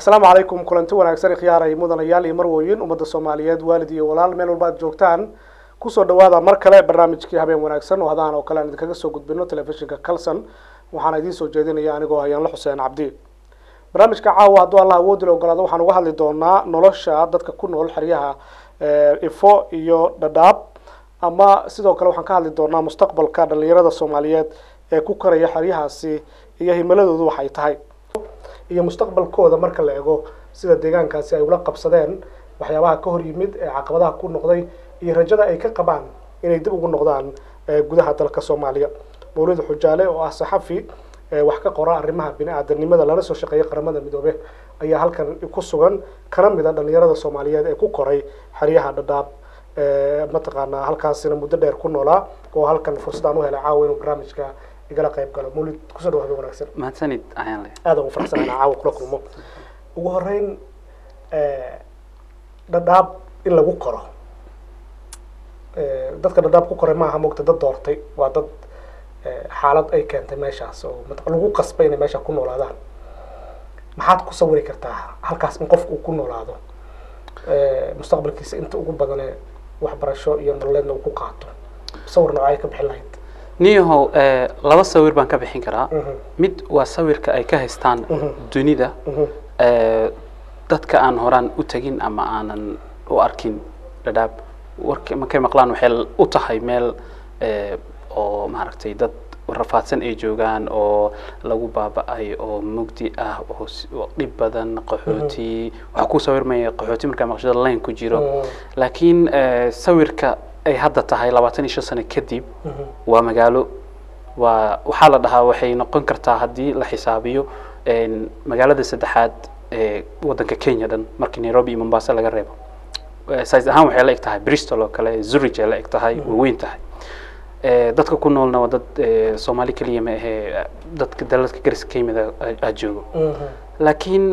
asalaamu calaykum kulanti wanaagsan ikhyaara iyo mudanayaal iyo marwooyin ummadda soomaaliyeed waalid iyo walaal meel walba ad joogtaan kusoo dhawaada mar kale barnaamijkii habeen wanaagsan oo hadaan oo kale aan idinkaga soo gudbino telefishinka calson waxaana idiin soo jeedinaya anigoo hayaanla xuseen cabdi barnaamijka caawa hadduu alla awoodila ogolaado waxaan uga hadli doonaa nolosha dadka ku nool xeryaha ifo iyo dhadhaab ama sidoo kale waxaan ka hadli doonaa mustaqbalka dhalinyarada soomaaliyeed ee ku koraya xeryahaasi iyo himiladoodu waxay tahay iyo mustaqbalkooda marka la ego sida deegaankaasi ay ula qabsadeen waxyaabaha ka hor yimid ee caqabadaha ku noqday iyo rajada ay ka qabaan inay dib ugu noqdaan gudaha dalka soomaaliya mawlid xujaale oo ah saxafi wax ka qora arrimaha bini aadanimada lana soo shaqeeya qaramada midoobe ayaa halkan ku sugan kana mid a dhalinyarada soomaaliyeed ee ku koray xeryaha dhadhaab mataqaanaa halkaasina muddo dheer ku noolaa oo halkan fursadaan u helay caawa inuu barnaamijka igala qayb galo mawlid kusoo dhawaada wanaagsan mahadsanid ayaanle aada ugu faraxsanaana caawa kula kulmo ugu horeyn dhadhaab in lagu koro dadka dhadhaab ku koray maaha mogta dad doortay waa dad xaalad ay keentay meeshaas oo lagu qasbay inay meesha ku noolaadaan maxaad ku sawiri kartaa halkaas in qofku uu ku noolaado mustaqbalkiisa inta ugu badane waxbarasho iyo nololeedna uu ku qaato sawir noocay ka bixin lahayd niyahow laba sawir baan ka bixin karaa mid waa sawirka ay ka haystaan dunida dadka aan horaan u tegin ama aanan u arkin dhadhaab wark markay maqlaan waxay u tahay meel oo maaragtay dad rafaadsan ay joogaan oo lagu baaba-ay oo mugdi ah oo dhib badan qaxooti waxaa ku sawirmaya qaxooti markaa maqshada line ku jiro laakiin sawirka ay hadda tahay labaatan iyo shan sano kadib waa magaalo waa waxaa la dhahaa waxay noqon kartaa haddii la xisaabiyo magaalada saddexaad ee waddanka kenya dhan markii nairobi iyo mombasa laga reebo size ahaan waxay la eg tahay bristol oo kale zurich ay la eg tahay way weyn tahay dadka ku noolna waa dad soomaali keliya ma ahee dadka dalalka gariska ka yimid aa joogo laakiin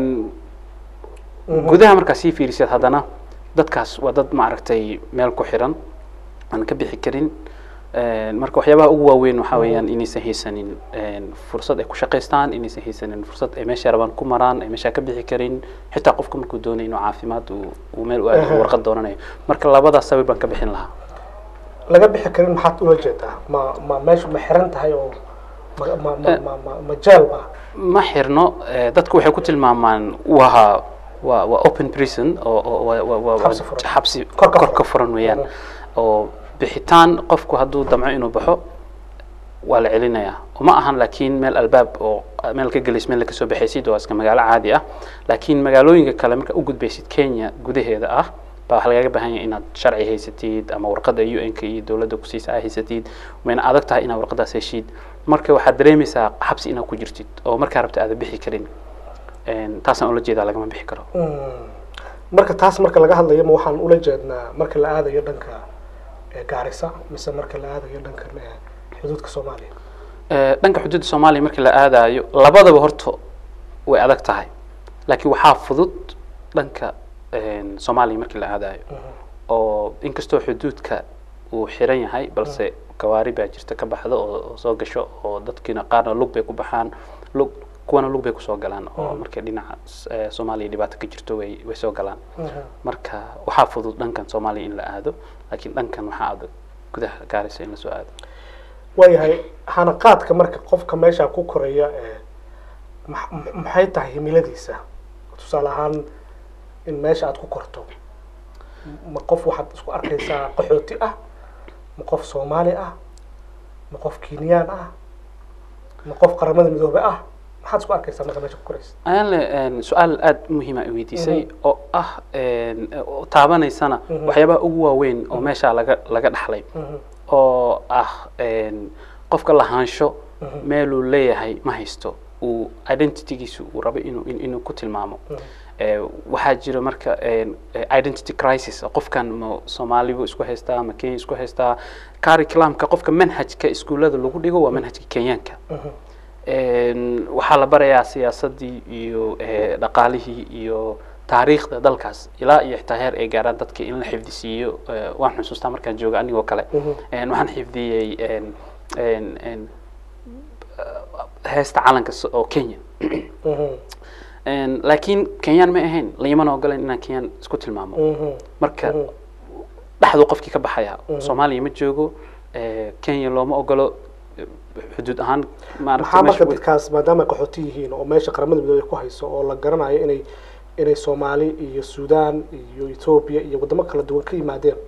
gudaha markaa sii fiirisaad haddana dadkaas waa dad maaragtay meel ku xiran aan ka bixi karin marka waxyaabaha ugu waaweyn waxaa weeyaan inaysan haysanin fursad ay ku shaqaystaan inaysan haysanin fursad ay meesha rabaan ku maraan ay meesha ka bixi karin xitaa qofka markuu doonay inuu caafimaad uu meel u aado warqad doonanayo marka labadaas sawir baan ka bixin lahaa laga bixi karin maxaad ula jeedaa ma ma meeshu ma xiran tahay oo ma ma ma ma ma ma jeel ba ma xirno dadku waxay ku tilmaamaan waa waa waa open prison oo oo waa waa waa Xabsi furan. xabsi Kor ka kor ka furan. furan weeyaan oo bixitaan qofku hadduu damco inuu baxo waa la celinayaa uma ahan laakiin meel albaab oo meel ka gelis meel ka soo baxaysid waa iska magaalo caadi ah laakiin magaalooyinka kale marka u gudbaysid kenya gudaheeda ah baa waxaa lagaga baahan yahay inaad sharci haysatid ama warqadda u n ka iyo dowladda kusiisa aa haysatid wayna adag tahay inaad warqadaas heshid marka waxaad dareemaysaa xabsi inaad ku jirtid oo markaa rabta aada bixi karin taasaan ula jeedaa lagama bixi karo marka taas marka laga hadlayo ma waxaan ula jeednaa marka la aadayo dhanka gaarisa mise marka la aadayo dhanka xuduudka soomaaliya dhanka xuduudda soomaaliya markii la aadayo labadaba horta way adag tahay laakiin waxaa fudud dhanka soomaaliya markii la aadayo oo inkastoo xuduudka uu xiran yahay balse gawaari baa jirta ka baxda oo oo soo gasho oo dadkiina qaarna lug bay ku baxaan lug kuwana lug bay kusoo galaan oo markay dhinaca eh, soomaaliya dhibaato ka jirto way way soo galaan marka waxaa fudud dhankan soomaaliya in la aado laakiin dhankan waxaa adag gudaha gaarisa in lasoo aado waayahay hanaqaadka marka qofka meesha ku koraya ee ma- ma- maxay tahay himiladiisa tusaale ahaan in meesha aad ku korto ma qof waxaad isku arkaysaa qaxooti ah ma qof soomaali ah ma qof kenyaan ah ma qof qaramada midoobe ah maxaad isku arkaysaa marka meesha ku koraysa ayaanle su-aal aada muhiima i weydiisay oo ah oo taabanaysana waxyaabaha ugu waaweyn oo meesha laga laga dhaxlay oo ah qofka lahaansho meeluu leeyahay ma haysto uu identitygiisu uu rabo inuu in- inuu ku tilmaamo Eh, waxaa jira marka eh, identity crisis qofkan ma soomaali buu isku haystaa ma kenya isku haystaa curriculumka qofka manhajka iskuullada lagu dhigo waa manhajka kenyaanka En, waxaa la barayaa siyaasadii iyo eh, dhaqaalihii iyo taariikhda dalkaas ilaa iyo xitaa heer ay gaaraan dadka in la xifdisiiyo eh, waan xusuustaa markaan jooga anigoo kale En, waxaan xifdiyey en- en- en, eh, heesta calanka s- oo kenya Een, laakiin kenyaan ma ahayn layimana ogolen inaan kenyaan isku tilmaamo Mhm. marka Mhm. dhexduu qofkii ka baxaya soomaaliya ma joogo eh, kenya looma ogolo eh, xuduud ahaan maxaa maaragtay marka meesha way- dadkaas maadaama ay qaxooti yihiin oo meesha qaramada midoobey ku hayso oo la garanayo inay inay soomaali iyo suudaan iyo etoobiya iyo wadamo kala duwan ka yimaadeen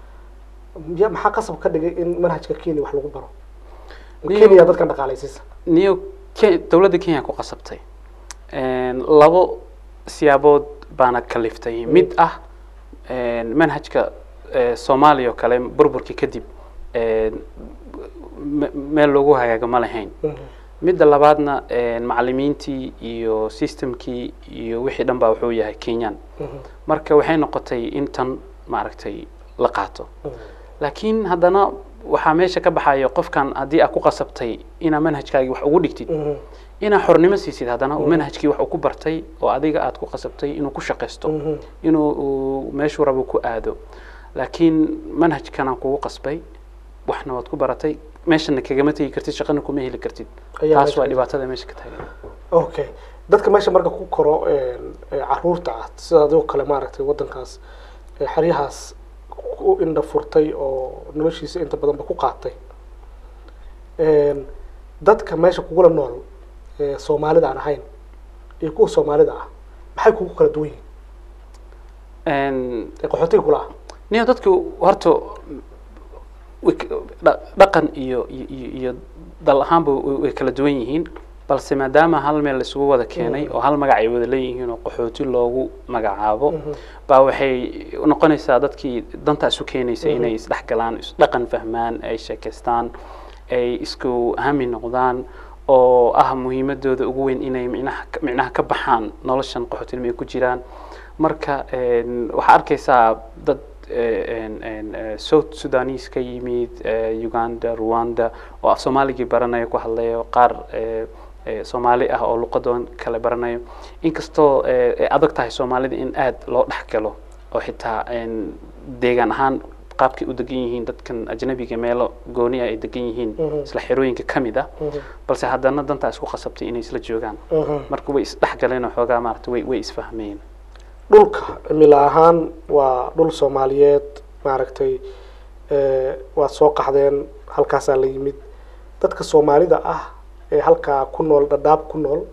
ya maxaa qasab ka dhigay in manhajka kenya wax lagu baro Niyo- kenya dadkan dhaqaalaysiisa niyo Ke- dowladda kenya ku qasabtay Een, labo siyaabood baana kaliftay mid ah een, manhajka eh, soomaaliya oo kale burburkii kadib een, me- meel loogu hagaago ma lahayn Mhm. midda labaadna een, macallimiintii iyo systemkii iyo wixii dhan baa wuxuu yahay kenyan Mhm. marka waxay noqotay in tan maaragtay la qaato Mhm. laakiin haddana waxaa meesha ka baxaya qofkan haddii aad ku qasabtay inaa manhajkaagii wax ugu dhigtid Mhm. inaa xornimo siisid haddana uu manhajkii wax uu ku bartay oo adiga aad ku qasabtay inuu ku shaqaysto Mhm. inuu uu meeshuu rabo ku aado laakiin manhajkanaan kugu qasbay waxna waad ku baratay meeshana kagama tegi kartid shaqana kuma heli kartid Ayaa taas meesha waa ka- dhibaatada meesha ka taagan okay dadka meesha marka ku koro een, ee caruurta ah sida adoo kale maaragtay wadankaas ee xeryahaas ku indha furtay oo noloshiisa inta badanba ku qaatay Een, dadka meesha kugula nool ee soomaalida aan ahayn iyo kuwa soomaalida ah maxay kugu kala duwan yihiin Een, ee qaxootiga kula ah niyo dadku horta way k- dha- dhaqan iyo iyo iyo- iyo dal ahaanba way way kala duwan yihiin balse maadaama hal meel isugu wada keenay oo hal magac ay wada leeyihiin oo qaxooti loogu magacaabo baa waxay noqonaysaa dadkii danta isu keenaysa inay isdhexgalaan isdhaqan fahmaan ay sheekaystaan ay isku hami noqdaan oo ah muhiimadooda ugu weyn inay micnaha ka- micnaha ka baxaan noloshan qaxootinimo ay ku jiraan marka een, waxaa arkaysaa dad eh, een- een, eh, south sudanese ka yimid eh, uganda rwanda oo af soomaaligii baranaya ku hadlayo qaar eh, eh, soomaali ah oo luqadoon kale baranayo inkastoo eh, ay adag tahay soomaalida in aad loo dhex galo oo xitaa een, deegaan ahaan qaabkay u degan yihiin dadkan ajnabiga meelo gooni ah ay degan yihiin Mhm. isla xerooyinka ka mid ah Mhm. balse haddana dantaa isku qasabtay inay isla joogaan Mhm. marka way isdhexgaleen oo xoogaa maarata way way isfahmeen dhulka cimila ahaan waa dhul soomaaliyeed maaragtay ee, waad soo qaxdeen halkaasaa la yimid dadka soomaalida ah ee halkaa ku nool dhadhaab ku nool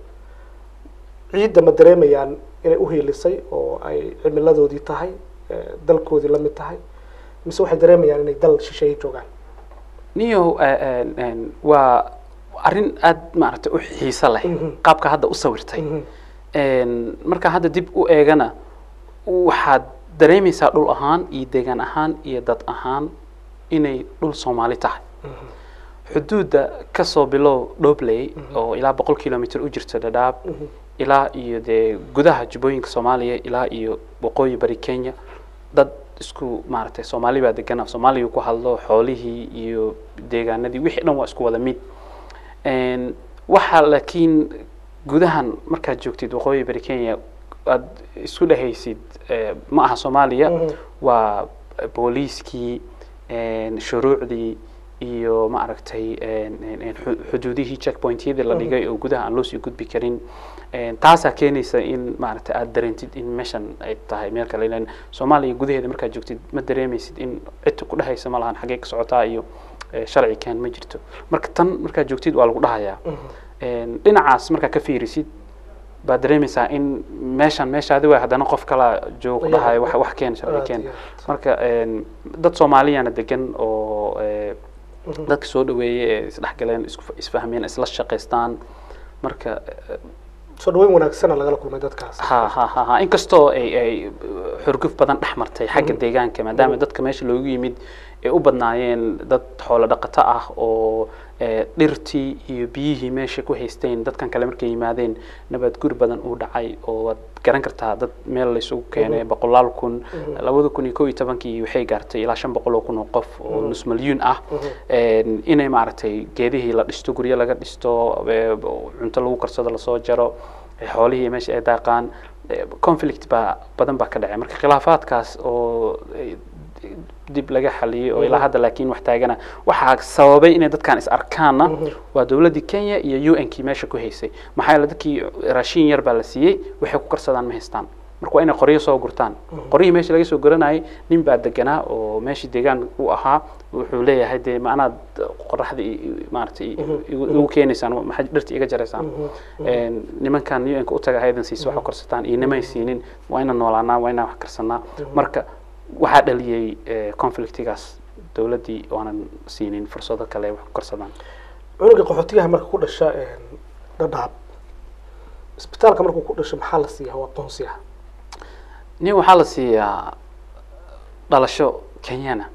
ciidda ma dareemayaan inay u hiilisay oo ay cimiladoodii tahay ee, dalkoodii la mid tahay mise waxay dareemayaan inay dal shisheeye joogaan niyo eh, een, een, waa arrin aad maaragtay u xiiso leh Mhm. qaabka hadda u sawirtay Mhm. Een, marka hadda dib u eegana waxaad dareemaysaa dhul ahaan iyo deegaan ahaan iyo dad ahaan inay dhul soomaali tahay xuduudda kasoo bilow dhobley oo ilaa boqol kilomitr u jirta dhadhaab ilaa iyo dee gudaha jubbooyinka soomaaliya ilaa iyo waqooyi bari kenya dad isku maaragtay soomaali baa degan af soomaaliya ku hadlo xoolihii iyo deegaanadii wixii dhan waa isku wada mid Een, waxaa laakiin gudahan markaad joogtid waqooyi bari kenya aad isku dhehaysid eh, ma aha soomaaliya Mhm. waa booliiskii een, shuruucdii iyo maaragtay een, een, een, xu- xuduudihii checkpointyadii la dhigay oo gudaha aan loo sii gudbi karin Een, taasaa keenaysa in maaragtay aad dareentid in meeshan ay tahay meel kale ilan soomaaliya gudaheeda markaad joogtid ma dareemaysid in cid ku dhehaysa ma lahan xaggee ka socotaa iyo eh, sharci keen ma jirto marka tan markaad joogtid waa lagu dhahayaa Een, dhinacaas markaa ka fiirisid baad dareemaysaa in meeshan meeshaadi waa haddana qof kala joogo ku Ayaa, dhahayo wax wax keen sharci aad keen iyo aad. marka een, dad soomaaliyana degan oo eh, dadka soo dhaweeyay ee isdhexgaleen isku isfahmeen isla shaqaystaan marka eh, soo dhaweyn wanaagsana lagala kulmay dadkaas ha ha ha ha inkastoo ay ay xurguf badan dhex martay xagga deegaanka maadaama dadka meesha loogu yimid ay u badnaayeen dad xoolo dhaqato ah oo eh, dhirtii iyo biyihii meesha ku haysteen dadkan kale markay yimaadeen nabad gur badan uu dhacay oo waad garan kartaa dad meel laysugu keenay boqolaal kun labada kun iyo kow iyo tobankii waxay gaartay ilaa shan boqol oo kun oo qof oo nus milyuun ah Een, inay maaragtay geedihii la dhisto guryo laga dhisto eh, cunto lagu karsado lasoo jaro eh, xoolihii meesha ay daaqaan eh, conflict baa badan baa ka dhacay marka khilaafaadkaas oo eh, dib laga xaliyey oo ilaa hadda laakiin wax taagana waxaa sababay inay dadkan is arkaanna waa dowladdii kenya iyo u n kii meesha ku haysay maxaa yeele dadkii raashin yar baa la siiyey waxay ku karsadaan ma haystaan marka waa inay qoryo soo gurtaan qoryihii meesha laga soo guranayay nin baa deganaa oo meeshii deegaan u ahaa wuxuu leeyahay dee ma anaad qoraxda i- i- maaragtay i- igu igu keenaysaan maxaa dhirta iga jaraysaan Een, nimankan u n ka u taga haydan siisa wax u karsataan iyo nimay siinin waa inaan noolaanaa waa inaan wax karsanaa marka waxaa dhaliyey eh, conflictigaas dowladdii oonan siinin fursado kale ay wax ku karsadaan cunuga qaxootiyaha marka ku dhasha dhadhaab isbitaalka markuu ku dhasho maxaa la siiyaa waa aqoonsiyaha nin waxaa la siiyaa dhalasho kenyana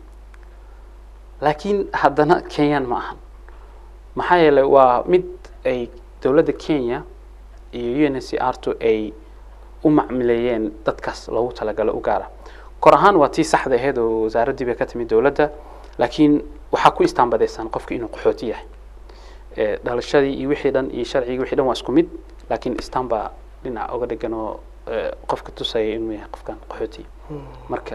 laakiin haddana kenyan ma ahan maxaa yeelay waa mid ay dowladda kenya iyo u n c r to ay u macmileeyeen dadkaas loogu talagalo u gaara kor ahaan waa tii saxda ahayd oo wasaaraddii bay ka timid dowladda laakiin waxaa ku istaanbadaysan qofka inuu qaxooti yahay Eh, dhalashadii iyo wixii dhan iyo sharcigii wixii dhan waa isku mid laakiin istaan baa dhinac oga dhegan oo eh, qofka tusaya inuu yahay qofkan qaxooti marka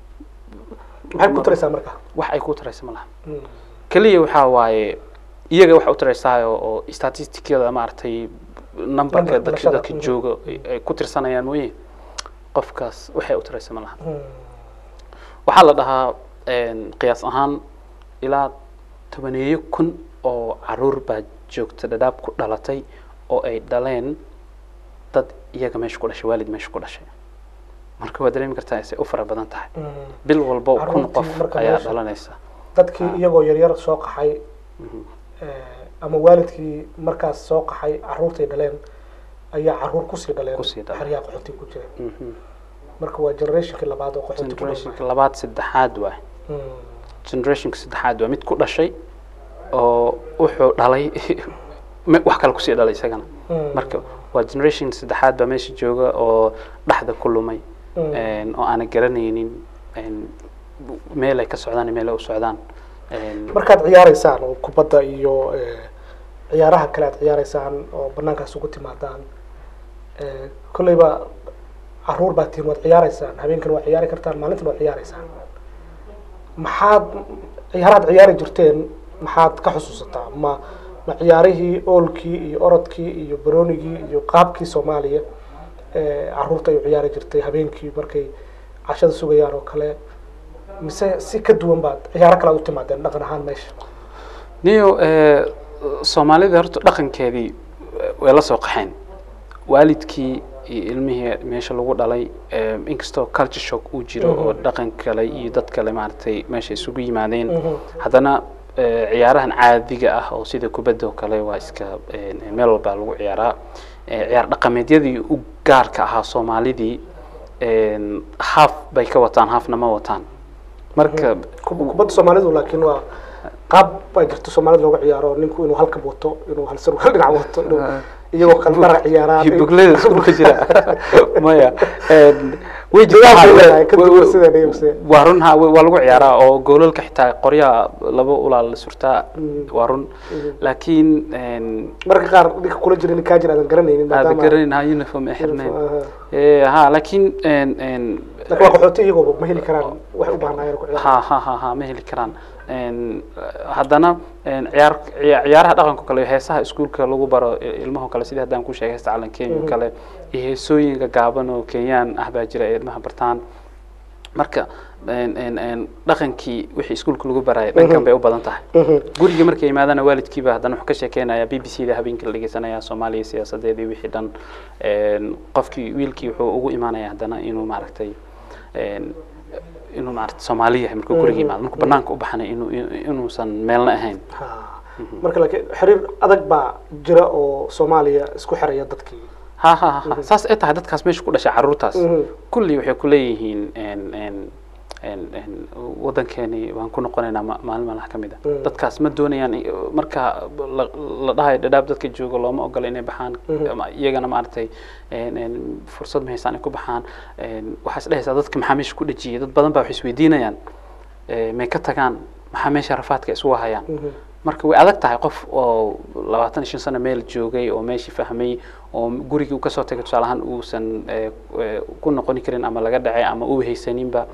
maxay ku taraysaa marka wax ay ku taraysa ma laha keliya waxaa waaye iyaga waxa u taraysaa oo oo statisticada maaragtay numberka Number dadka dhalashada, dadka mhm. jooga ay- ay ku tirsanayaan mooye qofkaas waxay u taraysa ma laha waxaa la dhahaa een, qiyaas ahaan ilaa tobaneeyo kun oo caruur baa joogta dhadhaab ku dhalatay oo ay dhaleen dad iyaga meesha ku dhashay waalid meesha ku dhashay marka waa dareemi kartaa isay u fara badan tahay bil walbo kun Carruurtii qof marka ayaa meesha- dhalanaysa dadkii iyagoo yaryar soo qaxay eh, ama waalidkii markaas soo qaxay caruurtay dhaleen ayaa caruur kusii dhaleen Kusii dhaleen. xeryaha qaxooti ku jira Mhm. marka waa generationkii labaad oo qaxooti ku generationka dhashay labaad saddexaad waay generationka saddexaad waa mid ku dhashay oo wuxuu dhalay me- wax kale kusii dhalay isagana marka waa generation saddexaad baa meesha jooga oo dhexda ku lumay een, oo aanay garanaynin een, meel ay ka socdaan iyo meel ay u socdaan Een, markaad ciyaareysaan oo kubadda iyo eh, ciyaaraha kale aad ciyaareysaan oo banaankaas ugu timaadaan eh, kolleyba caruur baa tihiin waad ciyaareysaan habeenkan waa ciyaari kartaan maalintan waa ciyaareysaan maxaad ciyaaraad ciyaari jirteen maxaad ka xusuusataa ma ma ciyaarihii oolkii iyo orodkii iyo baroonigii iyo qaabkii soomaaliya eh, caruurta ay u ciyaari jirtay habeenkii markay cashada sugayaan oo kale mise si ka duwan baad ciyaaro kale aad u timaadeen dhaqan ahaan meesha niyo eh, soomaalida horta dhaqankeedii eh, way la soo qaxeen waalidkii iyo ilmihii meesha lagu dhalay eh, inkastoo culture shock uu jiro oo dhaqan kale iyo dad kale maaragtay meesha isugu yimaadeen haddana eh, ciyaarahan caadiga ah oo sida kubadda oo kale waa iska eh, meel walbaa lagu ciyaaraa Eh, ciyaar dhaqameedyadii u gaarka ahaa soomaalidii een, haaf bay ka wataan haafna ma wataan marka Kub- kubadda soomaalidu laakiin waa qaab baa jirta soomaalida looga ciyaaro ninku inuu halkan wato inuu hal sarwaal dhinac wato inuu iyagoo kale dhara ciyaaraan buglada isku jira maya een, way Jawaab bay leedahay, ka duwan jirtaa sideen iyo sideen. waa run ha waa lagu ciyaaraa oo goolalka xitaa qoryaha laba ulaal la surtaa waa run laakiin een, marka qaar ninka kula jira nin kaa jira aadan garanaynin aada maadaama garanayna uniform ay xirnayn Aha. Eh, ha laakiin een, een, laakiin waa qaxooti iyagoo ma heli karaan waxay u baahnaayeen ku ciyaar ha ha ha ha ma heli karaan Een, haddana een, ciyaar ciya- ciyaaraha dhaqanka kale heesaha iskuulka lagu baro i- ilmaha kale sidii haddaan ku sheegay heesta calan kenya oo kale iyo heesooyinka gaaban oo kenyaan ah baa jira ee ilmaha bartaan marka een, een, een, dhaqankii wixii iskuulka lagu barayay dhankan bay u badan tahay guriga markay yimaadana waalidkiiba haddana wuxuu ka sheekeynaya b b c da habeenkii la dhegeysanaya soomaaliya siyaasadeedii wixii dhan Een, qofkii wiilkii wuxuu ugu imaanaya haddana inuu maaragtay een, inuu maaragtay soomaali yahay markuu guriga yimaado markuu banaanka u baxanay inuu inuusan meelna ahayn Ha. marka laakiin xiriir adag baa jira oo soomaaliya isku xiraya dadkii ha ha ha ha saas ay tahay dadkaas meesha ku dhashay caruurtaas Mhm. kulli waxay ku leeyihiin een, een, een, een, wadankeeni waan ku noqonaynaa ma- maalin maalmaha ka mid a Mhm. dadkaas ma doonayaan i- marka la la dhahayo dhadhaab dadka jooga looma ogola inay baxaan ama iyagana maaragtay een, een, fursad ma haystaan ay ku baxaan Een, waxaa is dhehaysaa dadka maxaa meesha ku dhejiyay dad badan baa waxay isweydiinayaan eh, may ka tagaan maxaa meesha rafaadka isugu hayaan marka way adag tahay qof oo labaatan iyo shan sano meel joogay oo meeshii fahmay oo gurigii uu kasoo tagay tusaale ahaan uusan eh, eh, ku noqoni karin ama laga dhacay ama uu haysaninba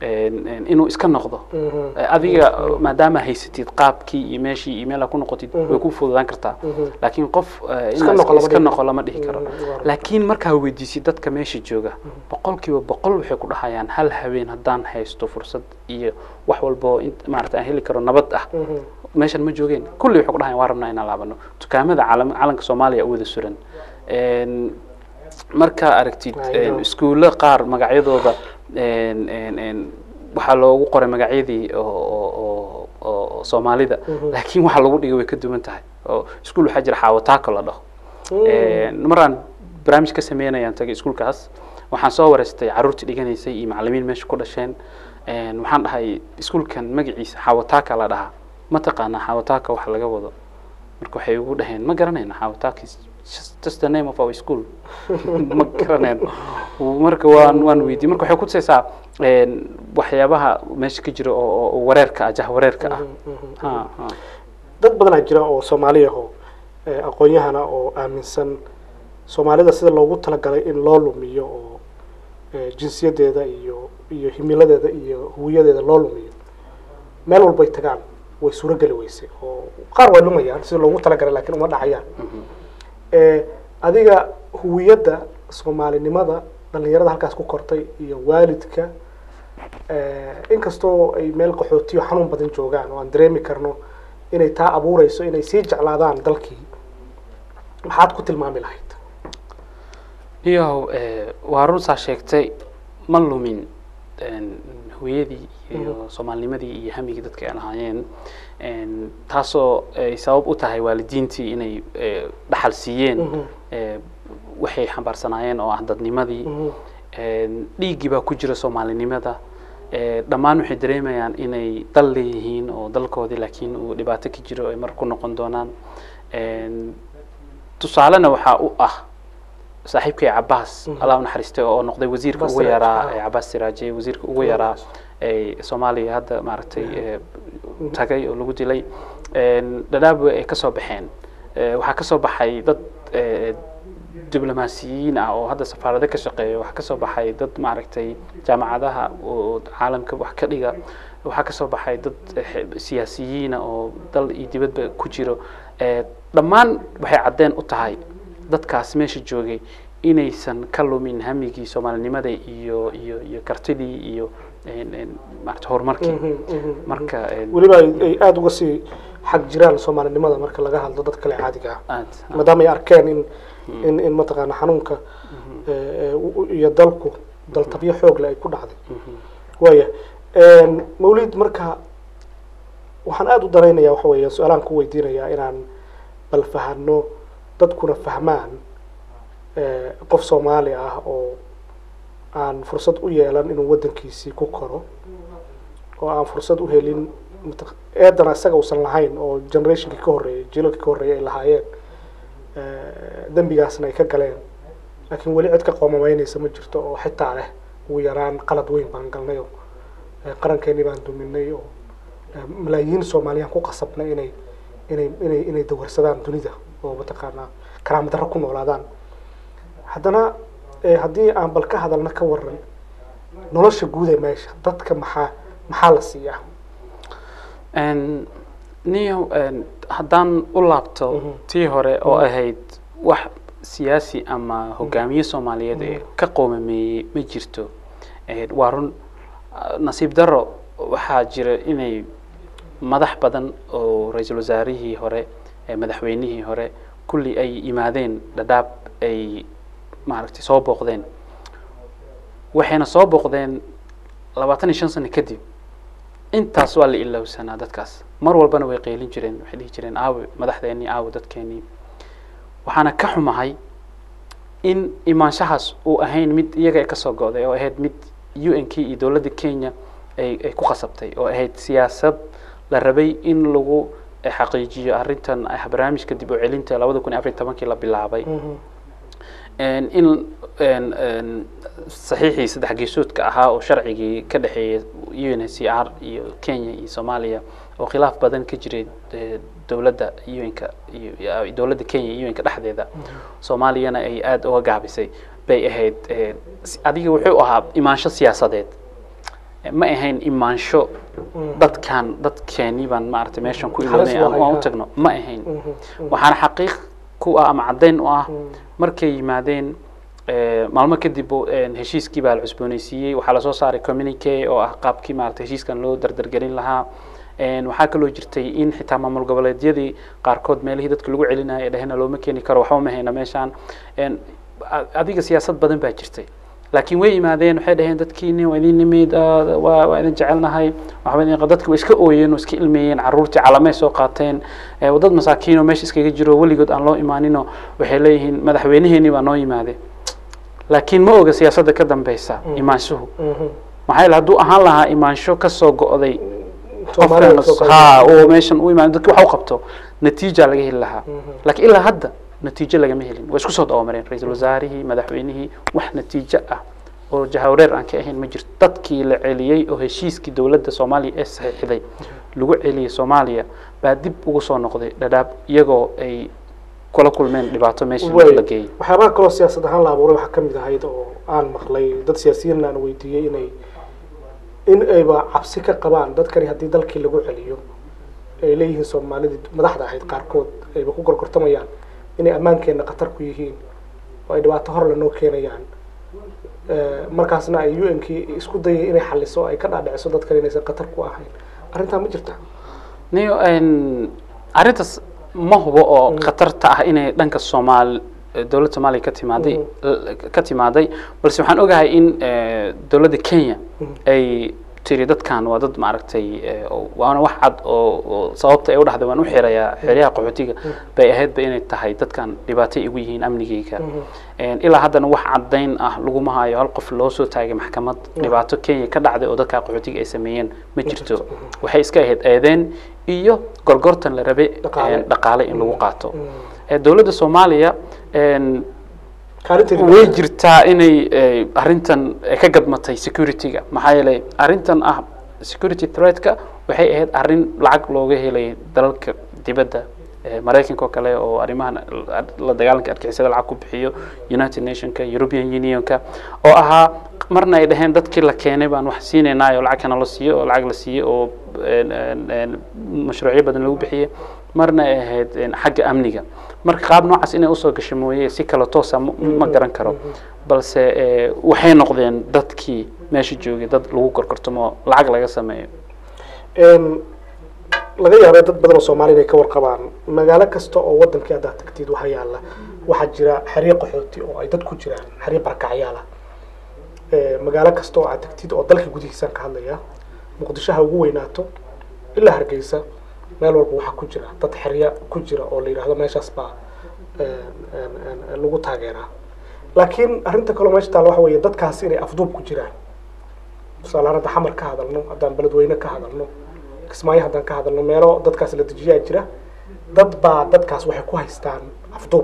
een, een, inuu iska noqdo Mhm. Eh, adiga maadaama haysatid qaabkii iyo meeshii iyo meel aad ku noqotid way ku fududaan kartaa Mhm. laakiin qof eh, Iska inaad noqo lama iska dhihi noqo lama dhihi karo Mhm, waa. laakiin markaa weydiisid dadka meesha jooga boqolkiiba boqol waxay ku dhahayaan hal habeen haddaan haysto fursad iyo wax walbo int- maarata aan heli karo nabad ah Mhm. meeshan ma joogeen kulli waxay ku dhahayaan waa rabnaa inaan laabano dukaamada calam calanka soomaaliya u wada suran Een, markaa aragtid I know. een, iskuulo qaar magacyadooda een, een, een, waxaa loogu qoray magacyadii oo oo- oo oo soomaalida laakiin waxa lagu dhigay way ka duwan tahay oo iskuul waxaa jira xaawataako la dhaho Een, maraan barnaamij ka sameynayaan tagay iskuulkaas waxaan soo wareystay caruurtii dhiganaysay iyo macallimiin meesha ku dhasheen Een, waxaan dhahay iskuulkan magaciisa xaawataaka la dhahaa ma taqaanaa xaawataaka waxa laga wado marka waxay ugu dhaheen ma garanayna xaawataaka is just- just the name of our school ma garanayno marka waan waan weydiiyey marka waxay kutusaysaa een, waxyaabaha meesha ka jira oo oo- oo wareerka ah jah wareerka ah Ha, ha. dad badanaa jira oo soomaali ah oo eh, aqoon-yahana oo aaminsan soomaalida sida loogu talagalay in loo lumiyo oo eh, jinsiyadeeda iyo iyo himiladeeda iyo huwiyadeeda loo lumiyo meel walbay tagaan way suurogeli weysay oo qaar way lumayaan sida loogu talagalay laakiin uma dhacayaan Eh, adiga huwiyadda soomaalinimada dhalinyarada halkaas ku kortay iyo waalidka eh, inkastoo ay meel qaxootiyo xanuun badan joogaan oo aan dareemi karno inay taa abuureyso inay sii jeclaadaan dalkii maxaad ku tilmaami lahayd iyo eh, waa run saa sheegtay ma lumin een, hooyadii iyo soomaalinimadii iyo hamigii dadka ay lahaayeen Een, taasoo ay sabab u tahay waalidiintii inay eh, dhaxal siiyeen Mhm. eh, waxay xambaarsanaayeen oo ah dadnimadii Mhm. Een, dhiiggii baa ku jira soomaalinimada Eh, dhammaan waxay dareemayaan inay dal leeyihiin oo dalkoodii laakiin uu dhibaato ka jiro ay mar ku noqon doonaan Een, tusaalena waxaa u ah saaxiibkay cabaas allah u naxariistay oo noqday wasiirka Cabaas ugu Siraaj, yaraa ah. ee cabaas siraaje wasiirka ugu yaraa ee soomaaliya hadda maaragtay ee, tagay oo lagu dilay Een, dhadhaab ay ka soo baxeen Ee, waxaa ka soo baxay dad ee, diblomaasiyiin ah oo hadda safaarado ka shaqeeya waxaa ka soo baxay dad maaragtay jaamacadaha oo caalamka wax ka dhiga waxaa ka soo baxay dad eh, siyaasiyiina oo dal iyo dibadba ku jiro Eh, dhammaan waxay caddeen u tahay dadkaas meesha joogay inaysan ka lumin hamigii soomaalinimada iyo iyo iyo kartidii iyo een, een, maarata horumarkii Mhm, mhm. marka een, weliba ay ay aada uga sii xag jiraan soomaalinimada marka laga hadlo dad kale caadiga ah aad maadaama ay arkeen in in in mataqaana xanuunka eh, eh, u- u- iyo dalku daltabyo xoog leh ay ku dhacday waaya mawlid marka waxaan aada u daraynayaa waxa weeye su-aalaan ku weydiinayaa inaan bal fahano dadkuna fahmaan eh, qof soomaali ah oo aan fursad u yeelan inuu waddankiisii ku koro oo aan fursad u helin mataq- eedana isaga uusan lahayn oo generationkii ka horreeyay jiilalkii ka horreeyay ay lahaayeen eh, dembigaasna ay ka galeen laakiin weli cid ka qoomamaynaysa ma jirto oo xitaa leh ugu yaraan qalad weyn baan galnay oo eh, qarankeenii baan duminay oo eh, malaayiin soomaaliyaan ku qasabnay inay inay inay inay dawarsadaan dunida oo mataqaanaa karaama darro ku noolaadaan haddana eh, haddii aan bal ka hadalna ka waran nolosha guud ee meesha dadka maxaa maxaa la siiyaa Een, niyo een, haddaan u laabto Mhm. tii hore oo ahayd wax siyaasi ama hogaamiye soomaaliyeed ee ka qoomameeyey ma jirto Ee, waa run ah, nasiib daro waxaa jira inay madax badan oo ra-iisul wasaarihii hore ee madaxweynihii hore kulli ay yimaadeen dhadhaab ay maaragtay soo booqdeen waxayna soo booqdeen labaatan iyo shan sano kadib intaas waa la ilowsanaa dadkaas mar walbana way qeylin jireen waxay dhihi jireen aawe madaxdeennii aawe dadkeennii waxaana ka xumahay in imaanshahaas uu ahayn mid iyaga ay kasoo go'day oo ahayd mid u n k iyo dowladda kenya ay ay ku khasabtay oo ahayd siyaasad la rabay in lagu eh, xaqiijiyo arrintan ah barnaamijka dib u celinta labada kun iyo afar iyo tobankii la bilaabay Een, in een, een, saxiixii saddex geesoodka ahaa oo sharcigii ka dhexeeyay u n h c r iyo kenya iyo soomaaliya oo khilaaf badan ka jiray eh, dowladda un-ka iyo iyo dowladda kenya iyo un-ka dhexdeeda soomaaliyana ay aada uga gaabisay bay ahayd eh, si- adiga wuxuu ahaa imaansho siyaasadeed ma ahayn imaansho dadkan dadkeeni baan maaragtay meeshan ku Halis iloonay waa aan u hay, tagno ma ahayn waxaana xaqiiq ku ah ama caddayn u ah markay yimaadeen eh, maalmo kadib oo, een, heshiiskii baa la cusboonaysiiyey waxaa lasoo saaray communique oo ah qaabkii maaragtay heshiiskan loo dardargelin lahaa Een, waxaa kaloo jirtay in xitaa maamul goboleedyadii qaarkood meelihii dadka lagu celinaya ee dhehena looma keeni karo waxba ma hayna meeshaan Een, a- adiga siyaasad badan baa jirtay laakiin way yimaadeen waxay dhaheen dadkiini waa idin nimid ah, waa waa idin jecelnahay waxba idin dadki way iska ooyeen oo iska ilmeeyeen caruurtii calamay soo qaateen Eh, dad masaakiin oo meesha iskaga jiro weligood aan loo imaaninoo waxay leeyihiin madaxweyneheenii baa noo yimaade laakiin ma oga siyaasadda ka dambeysa imaanshuhu maxaa yeele hadduu ahaan lahaa imaansho kasoo go'day Soomaalida qofkan kasoo ha qaybgalay. oo meeshan u imaan dadki wax u qabto natiija laga heli lahaa laakiin ilaa hadda natiijo lagama helin way isku soo dabamareen ra-iisul wasaarihii madaxweynihii wax natiijo ah oo jahawareer aan ka ahayn ma jirto dadkii la celiyey oo heshiiskii dowladda soomaaliya ee saxiixday lagu celiyey soomaaliya baa dib ugu soo noqday dhadhaab iyagoo ay kula kulmeen dhibaato meesha Way. la geeyey waxyaabaha kaloo siyaasad ahaan la abuuray waxaa kamid ahayd oo aan maqlay dad siyaasiyiin aan weydiiyey inay in ayba cabsi ka qabaan dadkani haddii dalkii lagu celiyo ay leeyihiin soomaalidii madaxda ahayd qaarkood ayba ku gorgortamayaan inay ammaankeenna khatar ku yihiin oo ay dhibaato hor lanoo keenayaan Eh, markaasna ay u n kii isku dayay inay xaliso ay ka dhaadhiciso dadkan inaysan khatar ku ahayn arrintaa ma jirta niyo een, arrintaas ma hubo oo khatarta ah inay dhanka soomaal dowladda soomaaliya ka timaaday ka timaaday balse waxaan ogahay in eh, dowladda kenya ay tiri dadkan waa dad maaragtay eh, oo- waana wax cad oo oo sababta ay u dhahday waan u xirayaa xeryaha qaxootiga bay ahaydba inay tahay dadkan dhibaatay igu yihiin amnigayga Een, ilaa haddana wax caddayn ah laguma hayo hal qof loo soo taagay maxkamad dhibaato kenya ka dhacday oo dadka qaxootiga ay sameeyeen ma jirto waxay iska ahayd eedeen iyo gorgortan la rabay Dhaqaale. een, dhaqaale in lagu qaato Eh, dowladda soomaaliya een, kaalinteedi way jirtaa inay eh, arrintan eh, ka gadmatay security-ga maxaa yeelay arrintan ah security threat-ka waxay ahayd arrin lacag looga helay dalalka dibadda eh, maraykanka oo kale oo arrimahan la- la dagaalanka argixisada lacag ku bixiyo united nationka european unionka oo ahaa marna ay dhaheen dadkii la keenay baan wax siinaynaa oo lacag kana la siiyo oo lacag la siiyo oo een, een, een, mashruucyo badan lagu bixiyey marna ay ahayd een, xagga amniga marka qaab noocaas inay usoo gasho mooye si kale toosa ma- ma garan karo balse eh, waxay noqdeen dadkii meesha joogay dad lagu gorgortamo lacag laga sameeyo Een, laga yaabay dad badan oo soomaali inay ka warqabaan magaalo kasta oo wadankii haddaad tagtid waxaa yaala waxaa jira xeryo qaxooti oo ay dad ku jiraan xeryo barakacyaal ah Ee, magaalo kasta oo aad tagtid oo dalka gudihiisaan ka hadlaya muqdisho ha ugu weynaato ilaa hargeysa meel walba waxaa ku jira dad xeryo ku jira oo la yidhaahdo meeshaas baa een, een, een, lagu taageeraa laakiin arrinta kaloo meesha taalla waxa weeye dadkaasi inay afduub ku jiraan tusaale ahaan hadda xamar ka hadalno haddaan beledweyne ka hadalno kismaayo haddaan ka hadalno meelo dadkaas la dejiyaa jira dad baa dadkaas waxay ku haystaan afduub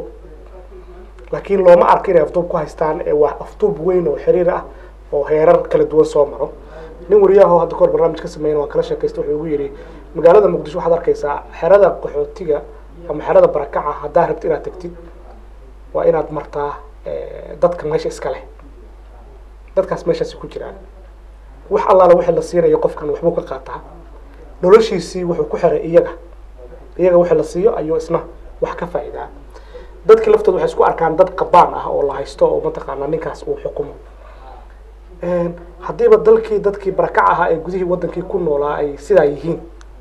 laakiin looma arko inay afduub ku haystaan ee waa afduub weyn oo xiriir ah oo heerar kala duwan soo maro nin wariyaho hadda kahor barnaamij ka sameeyana waan kala sheekaysta wuxuu igu yidhi magaalada muqdisho waxaad arkaysaa xerada qaxootiga ama xerada barakaca haddaa rabti inaad tagtid waa inaad martaa eh, dadka meesha iska leh dadkaas meeshaasi ku jiraan wax allaala wixii la siinayo qofkan waxbuu ka qaataa noloshiisii wuxuu ku xiray iyaga iyaga wixii la siiyo ayuu isna wax ka faa'iidaa dadkii laftooda waxay isku arkaan dad qabaan ah oo la haysto oo mataqaanaa ninkaas uu xukumo Een, haddiiba dalkii dadkii barakac ahaa ee gudihii wadankii ku noolaa ay sidaa yihiin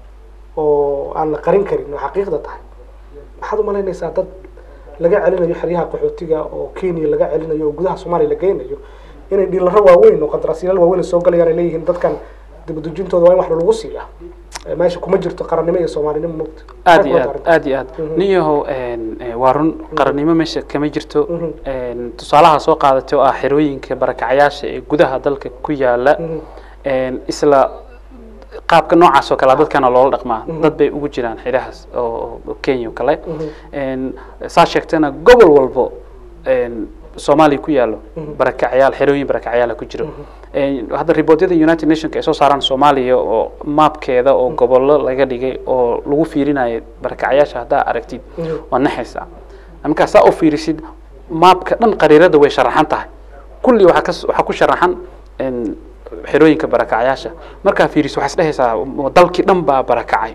oo aan la qarin karin oo xaqiiqda tahay waxaad umalaynaysaa dad laga celinayo xeryaha qaxootiga oo kenya laga celinayo oo gudaha soomaaliya la geynayo inay dhiilaro waaweyn oo qandaraasyaalal waaweyn ay soo galayaan ay leeyihiin dadkan dibadejintooda waa in wax lagu siiya Eh, meesha kuma jirto qarannimo iyo soomaalinimo mogta aad iyo aad aad iyo aad nin yahow een, eh, waa run qarannimo meesha kama jirto Mhm. een, tusaalaha soo qaadatay oo ah xerooyinka barakacyaasha ee gudaha dalka ku yaala een, isla qaabka noocaas oo kale ah dadkana loola dhaqmaa dad bay ugu jiraan xidhahaas oo oo kenya oo kale een, saa sheegtana gobol walbo een, soomaaliya ku yaalo barakacyaal xerooyin barakacyaala ku jiro Een, hadda riboodyada united nationka ay soo saaraan soomaaliya oo maapkeeda oo gobollo laga dhigay oo lagu fiirinayo barakacyaasha haddaa aragtid waa naxaysaa markaa saa u fiirisid maapka dhan qariirada way sharaxan tahay kulli waxaa kas- waxaa ku sharaxan een, xerooyinka barakacayaasha markaa fiiriso waxaa isdhehaysaa dalkii dhan baa barakacay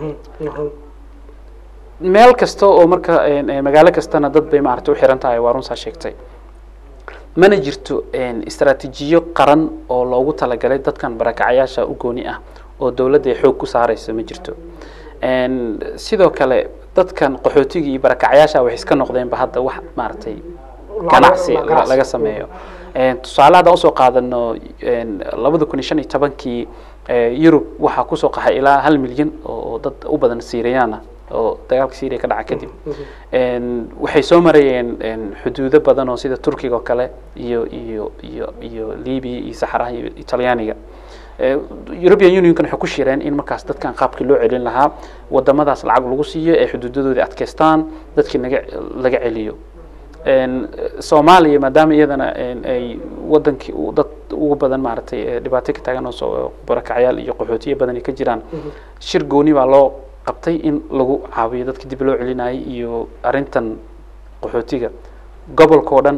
meel kasta oo marka magaalo kastana dad bay maaragtay u xiran tahay waa runsaa sheegtay mana jirto istaraatiijiyo qaran oo loogu talagalay dadkan barakacayaasha u gooni ah oo dowladda ay xoog ku saaraysa ma jirto sidoo kale dadkan qaxootiga iyo barakacayaasha waxay iska noqdeenba hadda wax maaragtay ganacsi laga sameeyo tusaale haddaan usoo qaadano labada kun iyo shan iyo tobankii yurub waxaa kusoo qaxay ilaa hal milyan oo dad u badan syriyan ah oo dagaalka syria ka dhaca kadib waxay soo marayeen xuduudo badan oo sida turkiga oo kale iyo iyo iyo iyo libya iyo saxaraha iyo talyaaniga european unionkan waxay ku shireen in markaas dadkan qaabkii loo celin lahaa wadamadaas lacag lagu siiyo ee xuduudadoodii adkeystaan dadkii naga laga celiyo soomaaliya maadaama iyadana ay wadankii dad ugu badan maaragtay dhibaato ka taagan oo barakacyaal iyo qaxootiyo badan ay ka jiraan shir gooni baa loo qabtay in lagu caawiyo dadka dib loo celinayay iyo arrintan qaxootiga gobolka oo dhan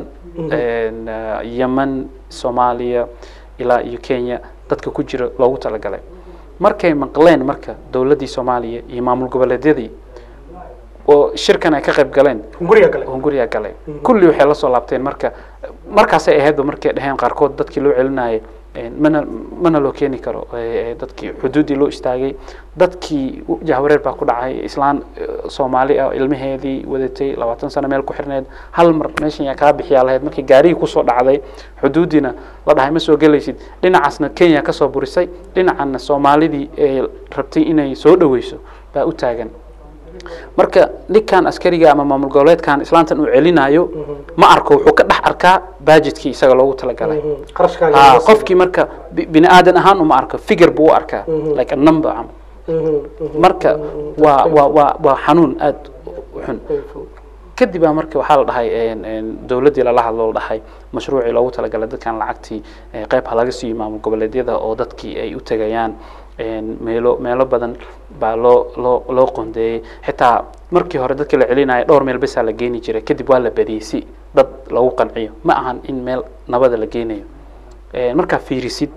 yemen soomaaliya ilaa iyo kenya dadka ku jira loogu talagalay markay maqleen marka dowladdii soomaaliya iyo maamul goboleedyadii oo shirkan ay ka qayb galeen hunguriga gale hunguriga galay kulli waxay la soo laabteen marka markaasay ahaydba markay dhaheen qaarkood dadkii loo celinayay mana mana loo keeni karo dadkii xuduuddii loo istaagay dadkii jahwareer baa ku dhacay islaan soomaali ah ilmaheedii wadatay labaatan sano meel ku xirneed hal mar meeshan yaa kaa bixiyaa lahayd markii gaarigii kusoo dhacday xuduuddiina la dhahay ma soo gelaysid dhinacaasna kenya kasoo burisay dhinacanna soomaalidii ee rabtay inay soo dhaweyso baa u taagan marka ninkan askariga ama maamul goboleedkan islaantan uu celinayo ma arko wuxuu ka dhex arkaa bajedkii isaga loogu talagalay ha qofkii marka bini aadan ahaan uma arko figure buu u arkaa like a number camal marka waa waa waa waa xanuun aada u xun kadib baa marka waxaa la dhahay dowladdii lala hadlo la dhahay mashruucii loogu talagalay dadkan lacagtii qayb ha laga siiyo maamul goboleedyada oo dadkii ay u tegayaan meelo meelo badan baa loo loo loo qondeeyey xitaa markii hore dadka la celinaya dhowr meel besaa la geeni jiray kadib waa la badiyey si dad lagu qanciyo ma ahan in meel nabada la geenayo markaa fiirisid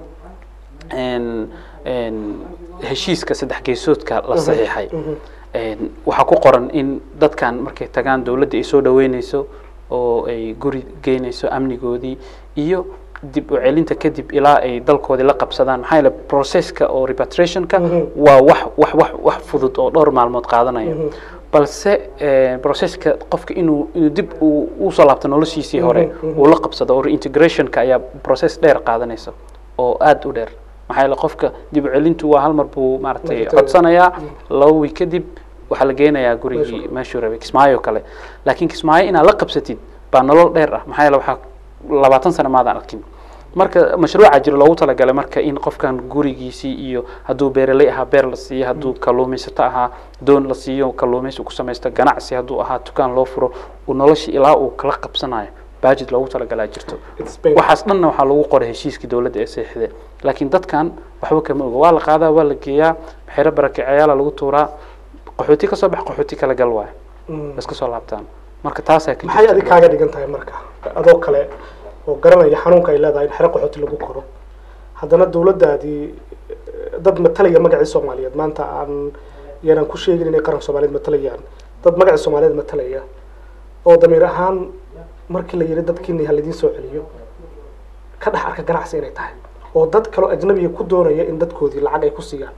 heshiiska saddex geesoodka la saxiixay waxaa ku qoran in dadkan markay tagaan dowladda ay soo dhaweyneyso oo ay guri geyneyso amnigoodii iyo dib u celinta kadib ilaa ay dalkoodii la qabsadaan maxaa yeele processka oo repatriationka waa wax wax wax wax fudud oo dhowr maalmood qaadanaya balse processka qofka inuu inuu dib uu usoo laabto noloshiisii hore uu la qabsado oo reintegrationka ayaa process dheer qaadanaysa oo aada u dheer maxaa yeele qofka dib u celintu waa hal mar buu maaragtay codsanayaa laba wiig kadib waxaa la geenayaa gurigii meeshuu rabay kismaayo kale laakiin kismaayo inaad la qabsatid baa nolol dheer ah maxaa yeele waxaa labaatan sano maadaan arkin marka mashruuca jiro loogu talagalay marka in qofkan gurigiisii iyo hadduu beeraley ahaa beer la siiyo hadduu kalluumaysato ahaa doon la siiyo kalluumaysi ku samaysto ganacsi hadduu ahaa dukaan loo furo uu noloshii ilaa uu kala qabsanayo bajet loogu talagalaa jirto waxaas dhanna waxaa lagu qoray heshiiskii dowladda ee seexde laakiin dadkan waxba kama oga waa la qaadaa waa la geeyaa xero barakicayaala lagu tuuraa qaxooti kasoo bax qaxooti kala gal waayo iska soo laabtaan marka taasaa ka maxay adig kaaga dhigan tahay marka adoo kale oo garanaya xanuunka ay leedahay in xero qaxooti lagu koro haddana dowladdaadii dad matalaya magacii soomaaliyeed maanta aan yaanaan ku sheegin inay qaran soomaaliyeed matalayaan dad magacii soomaaliyeed matalaya oo damiir ahaan markii la yidhi dadkiina ha laidiin soo celiyo ka dhex arka ganacsi inay tahay oo dad kaloo ajnabiga ku doonaya in dadkoodii lacag ay ku siiyaan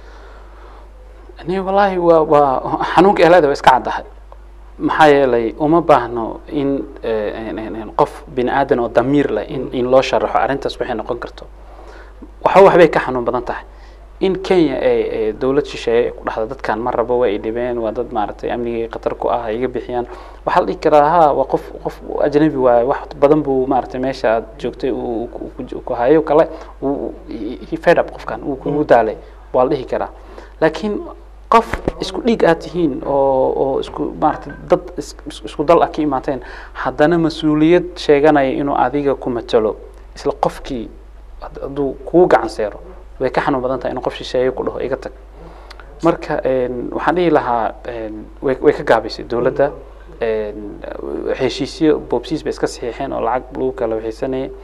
ni wallaahi waa waa xanuunka ehleeda waa iska caddahay maxaa yeelay uma baahno in qof bini aadan oo damiir leh in in loo sharaxo arrintaas waxay noqon karto waxa waxbay ka xanuun badan tahay in kenya ee dowlad shisheeye ku dhahda dadkan ma rabo waa ay dhibeen waa dad maaragtay amnigii khatar ku ah iga bixiyaan waxaa la dhihi karaa ha waa qof qof ajnabi waaye wax badan buu maaragtay meesha aad joogtay ku hayo kale fed up qofkan uu kugu daalay waa la dhihi karaa laakiin qof isku dhiig aad tihiin oo oo isku maaragtay dad isku dal ah ka imaateen haddana mas-uuliyad sheeganaya inuu adiga ku matalo isla qofkii hadduu kugu gacan seero way ka xanuun badan tahay inuu qof shisheeye ku dhaho iga tag marka waxaan dhihi lahaa way way ka gaabaysay dowladda heshiisyo boobsiis bay iska saxiixeen oo lacag lagu kala waxaysanayay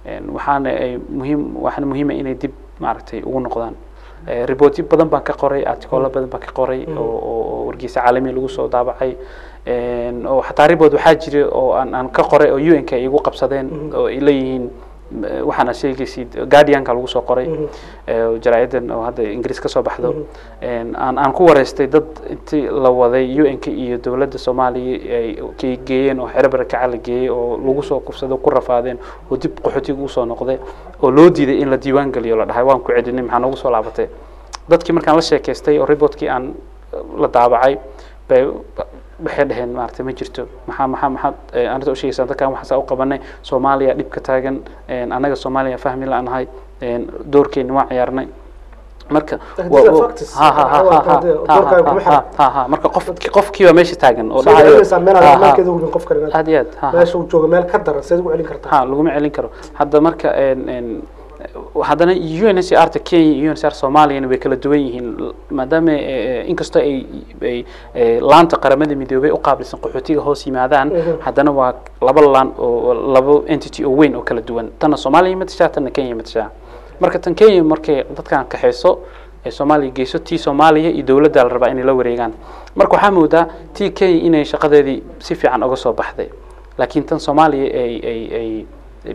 Een, waxaana ay muhiim waxaana muhiima inay dib maaragtay ugu noqdaan Eh, reportyo badan baan ka qoray articolo badan baan ka qoray oo oo- oo wargeysa caalami lagu soo daabacay Een, oo xataa report waxaa jira oo aan aan ka qoray oo un ka igu qabsadeen oo ay leeyihiin eh, waxaan aad sheegaysid guardianka lagu soo qoray eh, oo jaraa'idan oo hadda ingiriis ka soo baxdo Een, aan aan ku wareystay dad intii la waday un-ka iyo dowladda soomaaliya ay kay geeyeen oo xero barakaca la geeyey oo lagu soo kufsado ku rafaadeen oo dib qaxootiga usoo noqday oo loo diiday in la diiwaan geliyo la dhahay waan ku celinay maxaa noogu soo laabatay dadkii markaan la sheekaystay oo reportkii aan la daabacay bay waxay dhaheen maaragtay ma jirto maxaa maxaa maxaad eh, arrinta u sheegaysaa dadkan waxaan saa u qabanay soomaaliya dhib ka taagan een, annaga soomaaliya fahmi la-nahay een, doorkeeni waa ciyaarnay marka These wa- are wa- facts. ha ha ha ha ha Doorkaaga kuma ha ha ha ha marka qof qofkiiba meesha taagan oo soo dhahayo celinaysaa meel ha, aan ha. ammaankeeda hubin qof kale inaad aad iyo aad ha ha meesha uu joogo meel ka daran seed ugu celin kartaa ha laguma celin karo hadda marka een- een, haddana UNHCR ta Kenya iyo UNHCR Soomaaliyana way kala duwan yihiin maadaama eh, inkastoo ay ay eh, laanta qaramada midoobay u qaabilsan qaxootiga hoos yimaadaan Mhm. haddana waa laba laan oo labo entity oo weyn oo kala duwan tana Soomaaliya matashaa tana Kenya matashaa marka tan Kenya markay dadkan kaxayso ee Soomaaliya geyso tii Soomaaliya iyo dowladda la rabaa inay la wareegaan marka waxaa moodaa tii Kenya inay shaqadeedii si fiican uga soo baxday laakiin tan Soomaaliya ay ay ay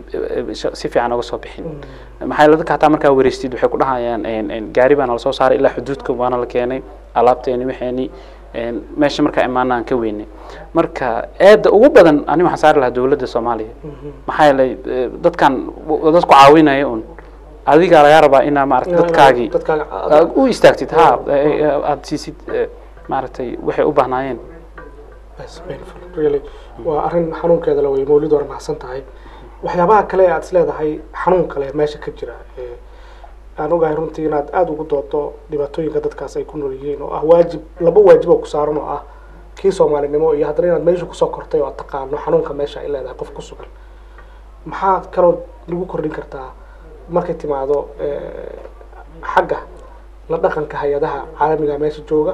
si fiican uga soo bixin maxaa yeele dadka hataa markaa wareystid waxay ku dhahayaan een- een gaari baana lasoo saaray ilaa xuduudka waana la keenay alaabteeni waxeeni een, meesha markaa imaana aan ka weynay marka eedda ugu badan ani waxaan saari lahaa dowladda soomaaliya maxaa yeelay eh, dadkan w- dadku caawinaya un adigaa lagaa rabaa inaa maarata dadkaagii dadkaaga aad u istaagtid ha eh, eh, aad siisid eh, maaragtay waxay u baahnaayeen That's painful, really. waa arrin xanuunkeeda la wey mawlid war mahadsan tahay waxyaabaha kale ee aad is leedahay xanuun kale meesha ka jira ee aan ogahay runtii inaad aada ugu doodo dhibaatooyinka dadkaas ay ku nool yihiin oo ah waajib laba waajib oo ku saaran oo ah kii soomaalinimo iyo haddana inaad meesha kusoo kortay oo aad taqaano xanuunka meesha ay leedahay qof ku sugan maxaad kaloo lagu kordhin kartaa markay timaado eh, xagga la dhaqanka hay-adaha caalamiga meesha jooga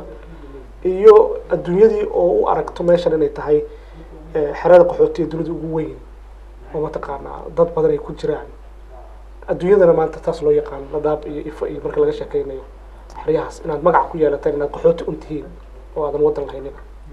iyo adduunyadii oo u aragto meeshan inay tahay eh, xerada qaxootiga dunida ugu weyn oo mataqaanaa dad badan ay ku jiraan adduunyadana maanta taas loo yaqaan nadaab iyo ifo iyo marka laga sheekeynayo xeryahaas inaad magac ku yeelateen inaad qaxooti un tihiin oo aadan waddan lahaynin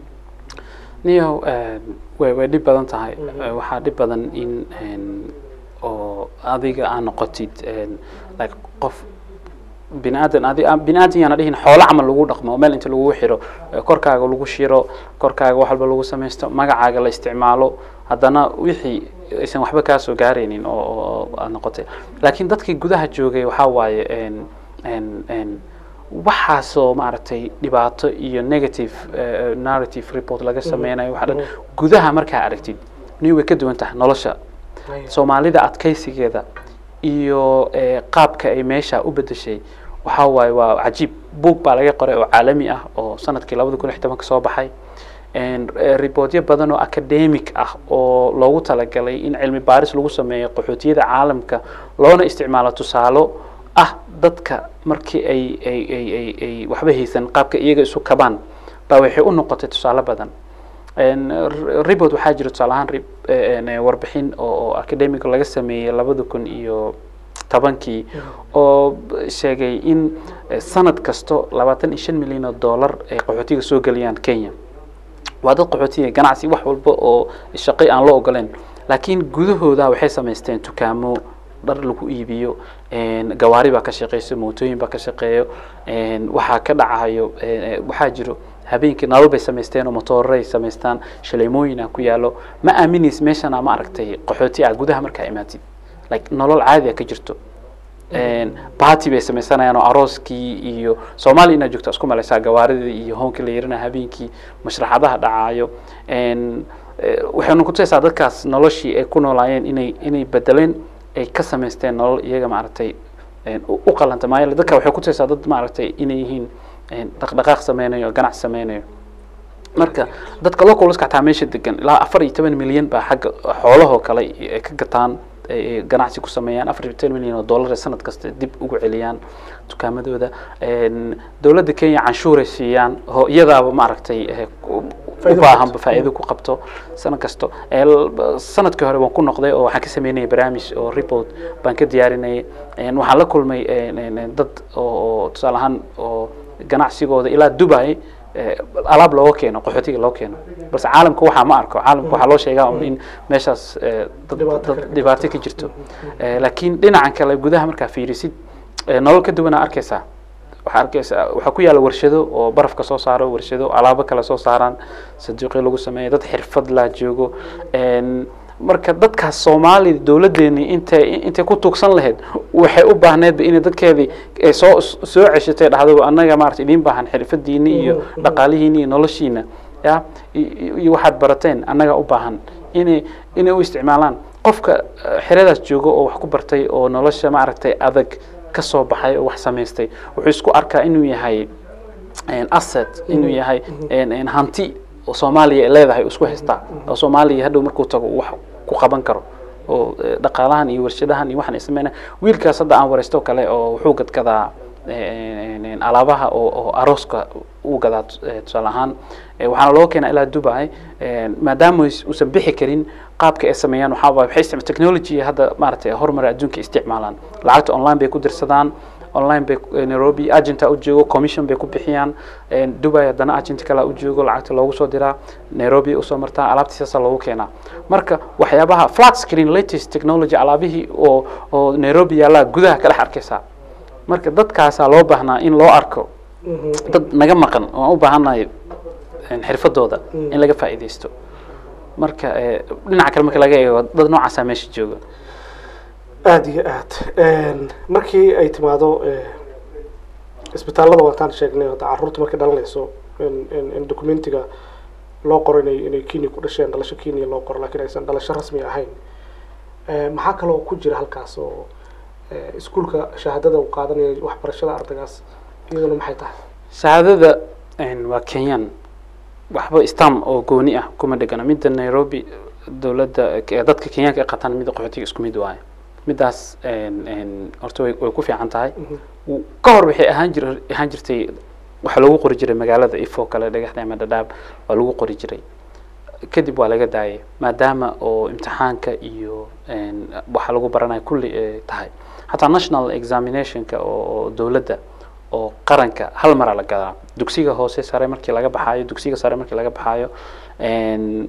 niyow way way dhib badan tahay Mhm. Eh, waxaa dhib badan in een, oo adiga aa noqotid een, like qof bini aadan adi aan- bini aadan yaana dhihin xoolo camal lagu dhaqmo oo meel inta lagu xiro eh, korkaaga lagu shiro korkaaga wax walba lagu samaysto magacaaga la isticmaalo haddana wixii aysan waxba kaa soo gaaraynin oo oo- oo aad noqotay laakiin dadkii gudaha joogay waxaa waaye een- een- een, waxaasoo maaragtay dhibaato iyo negative eh, narrative report laga sameynayo waxa dhan Mhm. gudaha markaa aragtid ni way ka duwan tahay nolosha soomaalida adkaysigeeda iyo eh, qaabka ay meesha u bedeshay waxaa waaye waa cajiib buug baa laga qoray oo caalami ah oo sanadkii labada kun iyo tobanka soo baxay En, eh, reportyo badan oo academic ah oo loogu talagalay in cilmi baaris lagu sameeyo qaxootiyada caalamka loona isticmaalo tusaalo ah dadka markii ay ay ay ay ay waxba haysan qaabka iyaga isu kabaan baa waxay u noqotay tusaale badan En, r- report waxaa jira tusaale ahaan rib- eh, en, eh, warbixin oo oo academic laga sameeyey labada kun iyo tobankii oo b- sheegay in eh, sanad kasto labaatan iyo shan milyan oo dollar ay qaxootiga soo geliyaan kenya waa dad qaxootiga ganacsi wax walba oo shaqay aan loo ogoleen laakiin gudahooda waxay samaysteen dukaamo dhar lagu iibiyo en, gawaari baa ka shaqeyso mootooyin baa ka shaqeeyo en, waxaa ka dhacayo en, eh, waxaa jiro habeenkii nalal bay samaysteen oo motooraray samaystaan shaleemooyin ah ku yaalo ma aaminays meeshana ma aragtay qaxooti ah gudaha markaa imaatid like nolol caadi ah ka jirto baati bay sameysanayaan oo arooskii iyo soomaaliya inaad joogto isku malaysaa gawaaridii iyo hoonkii la yarina habeenkii mashraxadaha dhacaayo En, eh, waxaynu kutusaysaa dadkaas noloshii ay ku noolaayeen inay inay bedeleen ay ka samaysteen nolol iyaga maaragtay en, u u qalanta maayo dadka waxay kutusaysaa dad maaragtay inay yihiin en, dhaqdhaqaaq sameynayo ganacsi sameynayo marka dadka localska xataa meesha degan ilaa afar iyo toban milyan baa xagga xoolahoo kale ay ka gataan ay ganacsi ku sameeyaan afar iyo toban milyan oo dollar ay sanad kasta dib ugu celiyaan dukaamadooda En, dowladda kenya canshuuray siiyaan oo iyadaaba maaragtay eh, ku- Faa'iido u baahan qabto. faa'iido ku qabto sanad kasto El- sanadkii hore waan ku noqday oo waxaan ka sameynayay barnaamij oo report baan ka diyaarinayay En waxaan la kulmay en- en- en dad oo oo tusaale ahaan oo ganacsigooda ilaa dubai eh, alaab looga keeno qaxootiga loo keeno balse caalamka waxaa ma arko caalamka waxaa loo sheegaa un in meeshaas eh, dad- Dhibaato dad ka- dhibaato ka jirto Eh, laakiin dhinacan kale gudaha markaa fiirisid eh, nolol ka duwanaa arkaysaa waxaa arkaysaa waxaa ku yaalla warshado oo barafka soo saaro warshado alaabo kale soo saaraan saduuqyo lagu sameeyo dad xirfad laa joogo En, marka dadkaas soomaali dowladeeni intay intay ku tuugsan lahayd waxay u baahneedba inay dadkeedii ay soo soo ceshatay dhahdo annaga maarata idiin baahan xirfadiini iyo dhaqaalihiini iyo noloshiina ya i- iyo waxaad barateen annaga u baahan inay inay u isticmaalaan qofka eh, xeradaas joogo oo wax ku bartay oo nolosha maaragtay adag ka soo baxay oo wax samaystay wuxuu isku arkaa inuu yahay en, asset inuu yahay en- en, hanti oo soomaaliya ay leedahay uu isku haystaa oo soomaaliya hadhow markuu tago uu wax ku qaban karo oo eh, dhaqaalahan iyo warshadahan iyo waxaan ay sameynaa wiilkaas hadda aan wareysto kale oo wuxuu gadgadaa en- en- alaabaha oo oo arooska uu gadaa eh, tusaale ahaan Eh, waxaana loo keenaa ilaa dubai En, maadaama us- uusan bixi karin qaabka ay sameeyaan waxaa waaye waxay isticma technology hadda maaragtay horumar adduunka isticmaalaan lacagta online bay ku dirsadaan online bay eh, nairobi agenta u joogo commission bay ku bixiyaan En, dubai haddana agent kale u joogo lacagta loogu soo diraa nairobi usoo martaa alaabtii saasa loogu keenaa marka waxyaabaha flat screen latest technology alaabihii oo oo nairobi yaallaa gudaha ka dhex arkaysaa marka dadkaasaa loo baahnaa in loo arko dad naga maqan oo aan u baahannahay en, xirfadooda in laga faa'iidaysto marka eh, dhinaca kale marka laga eego dad noocaasaa meesha jooga aada iyo aad markii ay timaado eh, isbitaallada waataan sheegnay hadda carruurta markay dhalanayso in in in documentiga loo qoro inay inay kenya ku dhasheen dhalasho kenya loo qoro laakiin aysan dhalasho rasmi ahayn Eh, maxaa kaloo ku jira halkaas oo eh, iskuulka shahaadada uu qaadanaya waxbarashada ardaygaas iyaduna maxay tahay shahaadada en, waa kenyan waxba stam oo gooni ah kuma dhegana midda nairobi dowladda ke- dadka kenyaanka ay qataan midda qaxootiga isku mid waaye middaas en- en, horta way way ku fiican tahay W- ka hor waxay ahaan jir ahaan jirtay waxaa lagu qori jiray magaalada ifo kale dhagaxda ama dhadhaab waa lagu qori jiray kadib waa laga daayay maadaama oo imtixaanka iyo en, waxa lagu baranaya kulli ay tahay xataa national examinationka oo oo dowladda oo qaranka hal maraa la gadaa dugsiga hoose sare markii laga baxaayo dugsiga sare markii laga baxaayo en,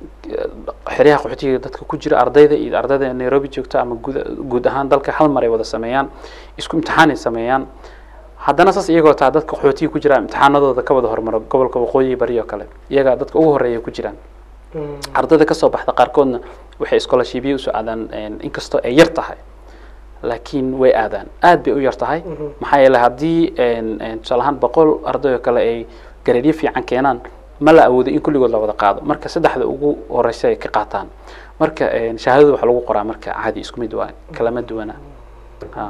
xeryaha qaxootiga dadka ku jira ardayda iyo ardayda nairobi joogta ama guud guud ahaan dalka hal mar ay wada sameeyaan isku imtixaan ay sameeyaan haddana saas iyagoo taa dadka qaxootiga ku jira imtixaanadooda ka wada hormaro gobolka waqooyi bari oo kale iyagaa dadka ugu horeeya ku jiraan ardayda kasoo baxda qaarkoodna waxay scholarshipyo usoo aadaan en, inkastoo ay yar tahay laakiin way aadaan aad bay u yar tahay maxaa yeelay haddii en- en, tusaale ahaan boqol arday oo kale ay gareedyo fiican keenaan ma la awoodo in kulligood la wada qaado marka saddexda ugu horeysa ay ka qaataan marka en, shahaadada waxaa lagu qoraa marka caadi isku mid waa kalama duwana Ha.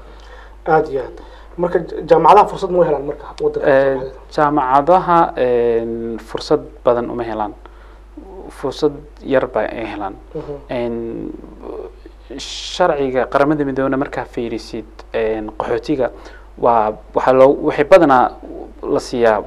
aada iyo aad marka ja- jaamacadaha fursad ma u helaan marka wadanka Eh, Soomaalida? jaamacadaha en, fursad badan uma helaan fursad yar ba ay helaan Mhm. En, sharciga qaramada midoobena markaa fiirisid en, qaxootiga waa waxaa loo waxay badanaa la siiyaa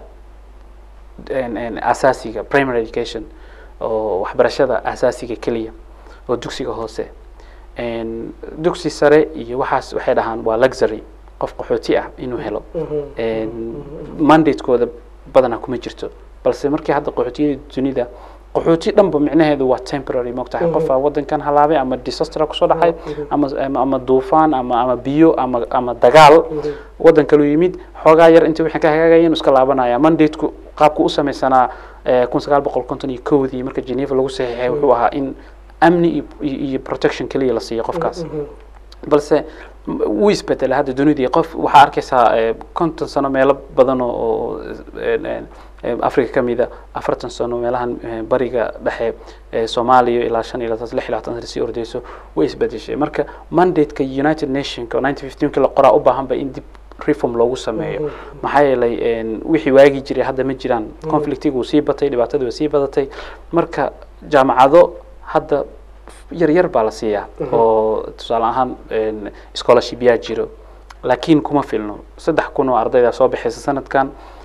en- en, asaasiga primary education oo waxbarashada asaasiga keliya oo dugsiga hoose En, dugsi sare iyo waxaas waxay dhahaan waa luxury qof qaxooti ah inuu helo Mhm. En, mandatekooda badanaa kuma jirto balse markii hadda qaxootiyada dunida qaxooti dhanba micnaheedu waa temporary mogtahay Mhm. qofaa wadankan halaabay ama disaster kusoo dhacay Mhm. ama ama- ama duufaan ama ama biyo ama ama dagaal Mhm. wadan kaluu yimid xoogaa yar intii wixii ka hagaagayeen iska laabanaya mandateku qaabku u samaysanaa eh, kun sagaal boqol konton iyo kowdii marka geneva lagu saxiixay wuxuu ahaa in amni iyo- iyo iyo protection keliya la siiyo qofkaas Mhm. balse m- wuu isbedelay hadda dunidii qof waxaa arkaysaa eh, konton sano meelo badan oo- oo en- en- eh, africa ka mida afartan sano meelahan eh, bariga dhexe eh, soomaaliya ilaa shan iyo labaatan lix iyo labaatan sano sii ordeyso way isbedeshay marka mandateka united nationka oo nineteen fifteenki la qoraa u baahan ba in dib reform loogu sameeyo maxaa yeelay en, wixii waagi jiray hadda ma jiraan conflictigu wuu sii batay dhibaatadu way sii badatay marka jaamacado hadda yar yar baa la siiyaa oo tusaale ahaan en, scholarship yaa jiro laakiin kuma filno saddex kun oo ardayda soo baxaysa sanadkan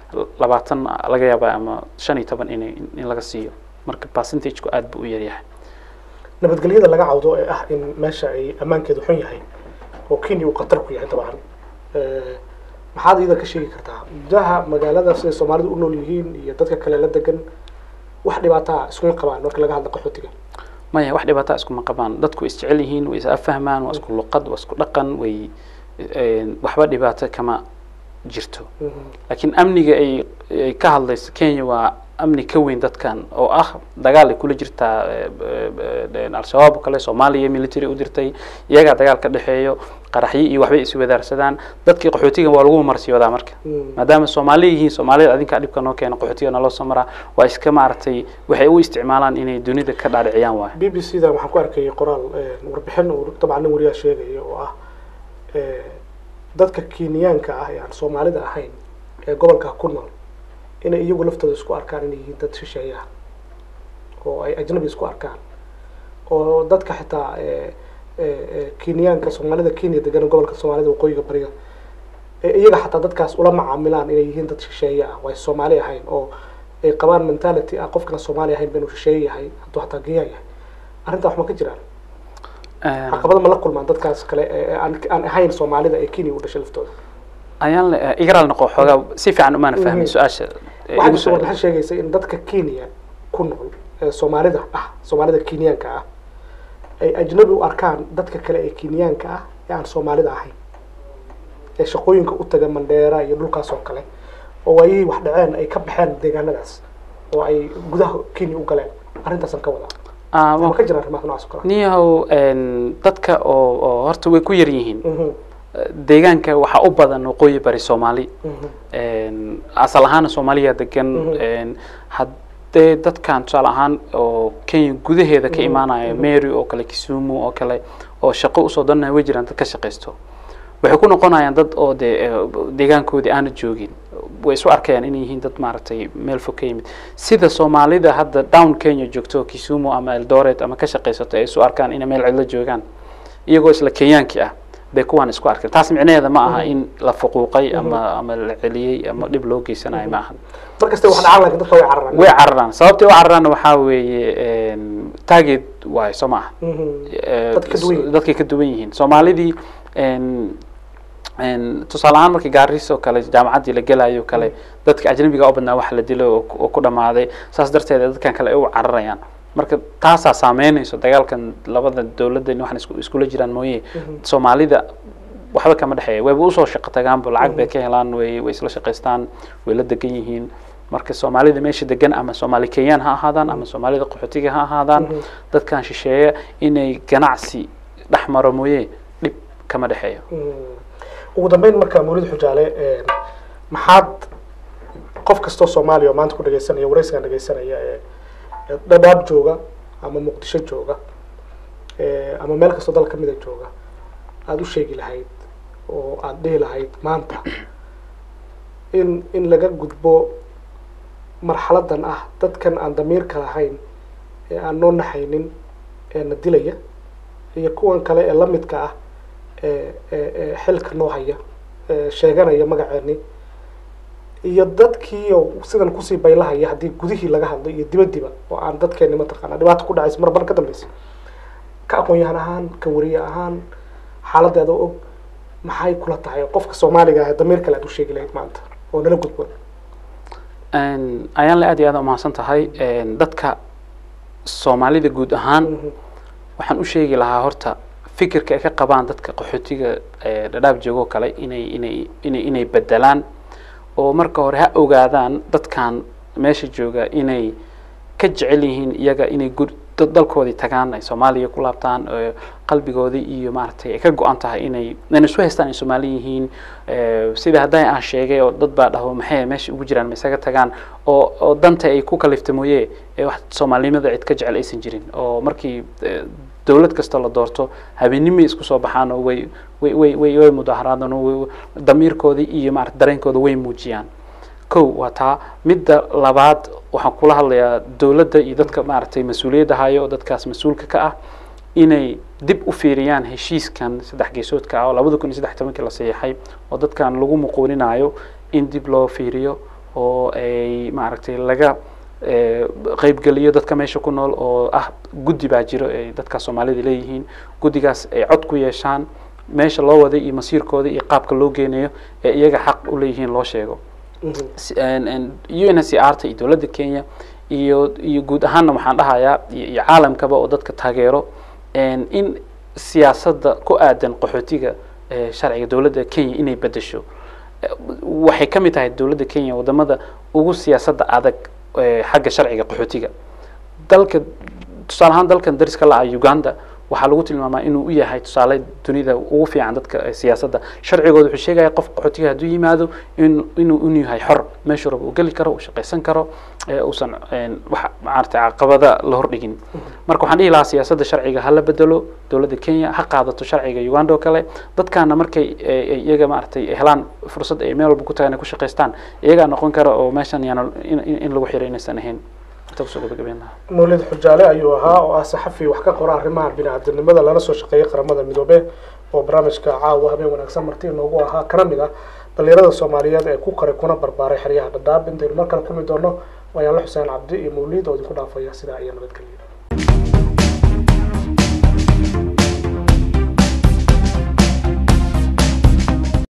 labaatan laga yaaba ama shan iyo toban inay in laga siiyo marka percentageku aad buu u yaryahay nabadgelyada laga cawdo ee ah in meesha ay ammaankeedu xun yahay oo kenya uu khatar ku yahay dabcan Eh, maxaad iyada ka sheegi kartaa gudaha magaalada siday soomaalidu u nool yihiin iyo dadka kale la degan wax dhibaataa iskuma qabaan marka laga hadla qaxootiga maya wax dhibaataa iskuma qabaan dadku way isjecel yihiin way is affahmaan waa isku luqad waa isku dhaqan way een, waxba dhibaato kama jirto laakiin amniga ay ay ka hadlayso kenya waa amni ka weyn dadkan oo ah dagaal ay kula jirtaa eh, eh, eh, al-shabaab oo kale soomaaliya military u dirtay iyagaa dagaal ka dhexeeyo qaraxyo iyo waxbay iswadaarsadaan dadkii qaxootiga waa lagu marsiyoodaa marka maadaama soomaali yihiin soomaalida adinkaa dhibka noo keena qaxootiga naloo soo maraa waa iska maaragtay waxay u isticmaalaan inay dunida ka dhaadhiciyaan waay b b c da waxaan ku arkayay qoraal eh, warbixin uu dabcan nin wariyaa sheegaya oo ah eh, dadka kenyaanka ah ee aan soomaalida ahayn ee gobolka ku nool inay iyagu laftooda isku arkaan inay yihiin dad shisheeye ah oo ay ajnabi isku arkaan oo dadka xitaa eh, eh, eh, kenyaanka soomaalida kenya degan gobolka soomaalida waqooyiga bariga ee iyaga xataa dadkaas ula macaamilaan inay yihiin dad shisheeye ah waa soomaali ahayn oo ay qabaan mentality ah qofkana soomaali ahayn ba inuu shisheeye yahay hadduu xataa kenyaan yahay arrintaa wax ma ka jiraan Een, caqabada ma la kulmaan dadkaas kale ee aan aan ahayn soomaalida ee kenya u dhashay laftooda ayaan le- eh, igaraal noqo xoogaa si fiican umaana fahmin Mhm. su-aasha eh, waxaa igu jirta soo warbixin sheegaysa in dadka kenya ku nool ee soomaalida ah soomaalida kenyaanka ah ay ajnabi u arkaan dadka kale ee kenyaanka ah ee aan soomaalida ahayn ee shaqooyinka u taga mandheera iyo dhulkaas oo kale oo waayihii wax dhaceen ay ka baxeen deegaanadaas oo ay gudaha kenya u galeen arrintaasaan ka wadaa Ah, ma waa- ka jiraan arrimaha noocaas oo kale niyahow een, dadka oo oo horta way ku yar yihiin Mhm, deegaanka waxaa u badan waqooyi bari soomaali mhm, een, asal ahaana soomaaliya degan Mhm. een, haddee dadkan tusaale ahaan oo kenya gudaheeda ka Mhm, imaanaya mhm. mary oo kale kisumu oo kale oo shaqo usoo danaya way jiraan dad ka shaqaysto waxay ku noqonayaan dad oo dee eh, deegaankoodii aana joogin way isu arkayaan inay yihiin dad maaragtay meel fog ka yimid sida soomaalida hadda down kenya joogto kisumu ama eldoret ama ka shaqaysato ay isu arkaan inay meel cidlo joogaan iyagoo isla kenyaankii ah bay kuwaan isku arkeen taas micnaheeda ma aha in la fuquuqay ama ama la celiyey ama dhib loo geysanayo ma aha mar kasta wax dhacaan laakiin dadka way cararaan way cararaan sababtay u cararaanna waxaa weeye een, target waayo soo ma aha Mhm, Eh, Dadka ka duwan yihiin. dadkay ka duwan yihiin soomaalidii een, een, tusaale ahaan markii gaariis oo kale jaamacaddii la gelayo kale dadka ajnabiga u badnaa wax la dilo oo ku- oo ku dhamaaday saas darteed dadkan kale ay u cararayaan marka taasaa saameynayso dagaalkan labada dowladdan waxaan isku- iskula jiraan mooye soomaalida waxba kama dhexeeya wayba usoo shaqo tagaanba lacag bay ka helaan way way isla shaqaystaan way la degan yihiin marka soomaalida meesha degan ama soomaali kenyaan ha ahaadaan ama soomaalida qaxootiga ha ahaadaan Mhm. dadkan shisheeye inay ganacsi dhex maro mooye dhib kama dhexeeyo Mm. ugu dambeyn marka mawlid xujaale een, maxaad qof kastoo soomaaliya oo maanta ku dhagaysanaya waraysigan dhagaysanaya ee ee dhadhaab jooga ama muqdisho jooga ee, ama meel kastoo dal kamida jooga aada u sheegi lahayd oo aada dhihi lahayd maanta in in laga gudbo marxaladan ah dadkan aan damiirka lahayn ee aan noo naxaynin ee na dilaya iyo kuwan kale ee la midka ah ee ee ee xilka noo haya ee sheeganaya magaceeni iyo dadkiiyo sidan kusii baylahaya haddii gudihii laga hadlo iyo dibadiba oo aan dadkeeni mataqaana dhibaato ku dhacaysa mar mar ka dambeysa ka aqoon-yahan ahaan ka wariye ahaan xaaladeeda og maxay kula tahay qofka soomaaliga ah ee damiir kale aad u sheegi lahayd maanta oo nala gudboon Een, ayaan la aad iyo aad umahadsan tahay Een, dadka soomaalida guud ahaan Mhm. waxaan u sheegi lahaa horta fikirka ay ka qabaan dadka qaxootiga ee dhadhaab joogo kale inay inay inay inay bedelaan oo marka hore ha ogaadaan dadkan meesha jooga inay ka jecel yihiin iyaga inay gur dad dalkoodii tagaan ay soomaaliya ku laabtaan oo qalbigoodii iyo maaragtay ay ka go-an tahay inay inay isu haystaan ay soomaali yihiin Eh, sida hadday aan sheegay oo dad baa dhaho maxay meesha ugu jiraan ma isaga tagaan oo oo danta ay ku kalifta mooye ee wax soomaalinimada cid ka jecel aysan jirin oo markii eh, dowlad kasta la doorto habeenimay isku soo baxaan oo way way way way way mudaharaadaan oo way- damiirkoodii iyo maarata dareenkooda way muujiyaan kow waa taa midda labaad waxaan kula hadlayaa dowladda iyo dadka maaragtay mas-uuliyadda hayo oo dadkaas mas-uulka ka ah inay dib u fiiriyaan heshiiskan saddex geesoodka ah oo labada kun iyo saddex tobankii la saxiixay oo dadkan lagu muquuninayo in dib loo fiiriyo oo ay maaragtay laga qeybgeliyo dadka meesha ku nool oo ah guddi baa jiro ay dadka soomaalida leeyihiin guddigaas ay cod ku yeeshaan meesha loo waday iyo masiirkooda iyo qaabka loo geenayo ee iyaga xaq u leeyihiin loo sheego u n s r ta iyo dowladda kenya iyo iyo guud ahaanna waxaan dhahayaa iyo caalamkaba oo dadka taageero in siyaasadda ku aadan qaxootiga sharciga dowladda kenya inay bedesho waxay ka mid tahay dowladda kenya wadamada ugu siyaasadda adag xagga sharciga qaxootiga dalka tusaale ahaan dalkan dariska la-a uganda waxaa lagu tilmaamaa inuu u yahay tusaale dunida ugu fiican dadka siyaasadda sharcigooda wuxuu sheegaya qof qaxootiga hadduu yimaado in inuu inu yahay xor meeshuu raba uu geli karo uu shaqaysan karo uusan wax maaragtay caqabada la hordhigin marka waxaan dhihi lahaa siyaasadda sharciga hala bedelo dowladda kenya ha qaadato sharciga uganda oo kale dadkaana markay iyaga maaragtay helaan fursad ay meel walba ku tagaan ay ku shaqaystaan iyagaa noqon kara oo meeshan yaana in lagu xiray inaysan ahayn mawlid xujaale ayuu ahaa oo ah saxafi wax ka qora arrimaha bini-aadamnimada lala soo shaqeeyay qaramada midoobe oo barnaamijka caawa habeen wanaagsan marti inoogu ahaa kana mid ah dhalinyarada soomaaliyeed ee ku koray kuna barbaaray xeryaha dhadhaab intaynu mar kale kulmi doono waayaanla xuseen cabdi iyo mawlid oo idinku dhaafaya sidaa iyo nabadgelya